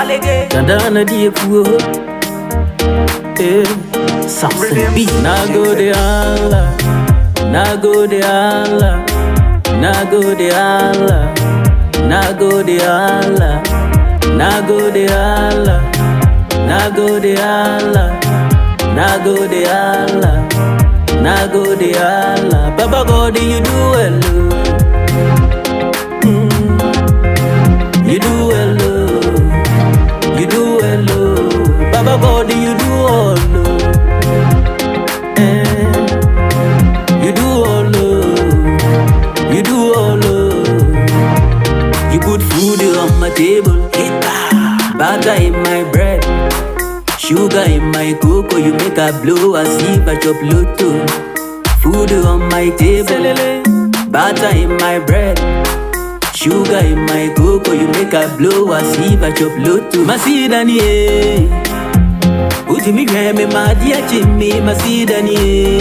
Dandana die puo. Eh, Samson B. Na go de Allah. Na go de Allah. Na go de Allah. Na go de Allah. Na go de Allah. Na go de Allah. Na go de Allah. Na go de Allah. Baba God, you do well. oh. Mm. You do well. oh. You do well. oh. Baba God, you do all. oh. Eh. You do all. oh. You do all. oh. You put food on my table. Butter in my bread. Sugar in my cocoa, you make a blow as if I chop lotto. Food on my table, butter in my bread. Sugar in my cocoa, you make a blow as if I chop lotto. Masidani, eh. Uti mi grandma, my dear Jimmy, Masidani,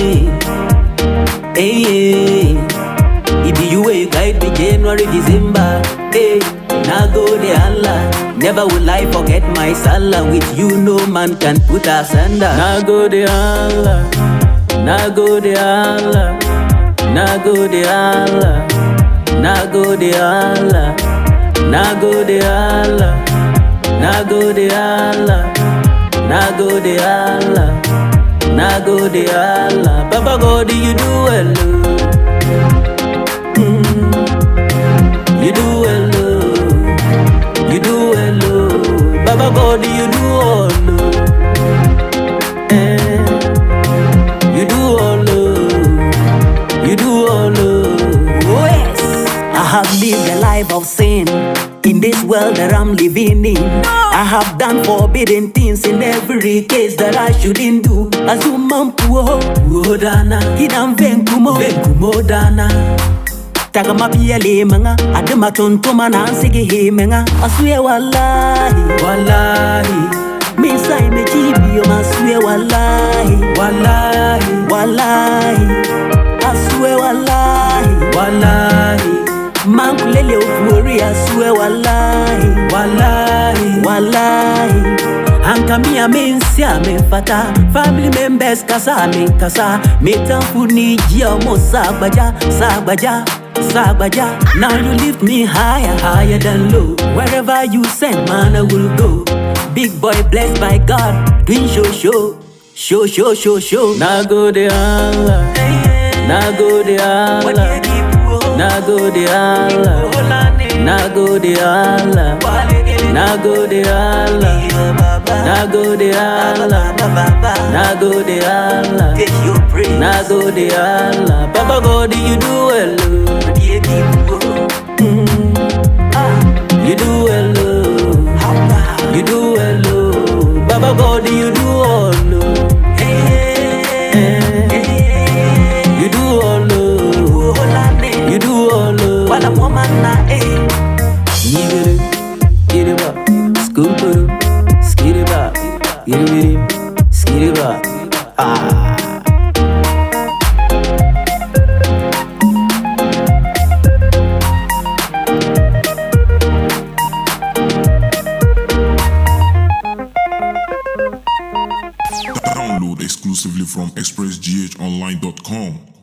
eh. Eh, eh. It be you way guide me January, December. Hey, now go the Allah. Never will I forget my salah. With you, no man can put us under. Now go the Allah. Now go the Allah. Now go the Allah. Now go the Allah. Now go the Allah. Now go the Allah. Now go the Allah. Now go the Allah. Papa God, you do well. oh. Mm. You do well, oh. you do well, oh. Baba God, you do all, oh. eh. you do all, oh. you do all, oh. yes. I have lived a life of sin in this world that I'm living in. I have done forbidden things in every case that I shouldn't do. Azumam puo, puo dana, kinam venkumo, venkumo dana. Taga mabiele manga, adema tontoma na ansige he manga. Aswe wallahi, wallahi. Misa imejibi yo maswe wallahi, wallahi, wallahi. Aswe wallahi, wallahi. Mankulele ukuori aswe wallahi, wallahi, wallahi. Ankamia mensi amenfata Family members kasa amenkasa Metamfu ni jia mo sagbaja Sagbaja, sagbaja Now you lift me higher, higher than low Wherever you send man I will go Big boy blessed by God Doing show show Show show show show Now go the Allah Now go the Allah Now go the Allah Now go the Allah Now go the Allah Now go the Allah Now go the Allah Now go the Allah Papa God you do well oh. Mm. You do well oh. You do well oh. Baba God you do all oh. Eh. You do all oh. You do all oh. Wala woman na eh. Yigiri, get it up, scoop it up, skid it up, get it with it, skid it up. Ah. Download exclusively from expressghonline.com.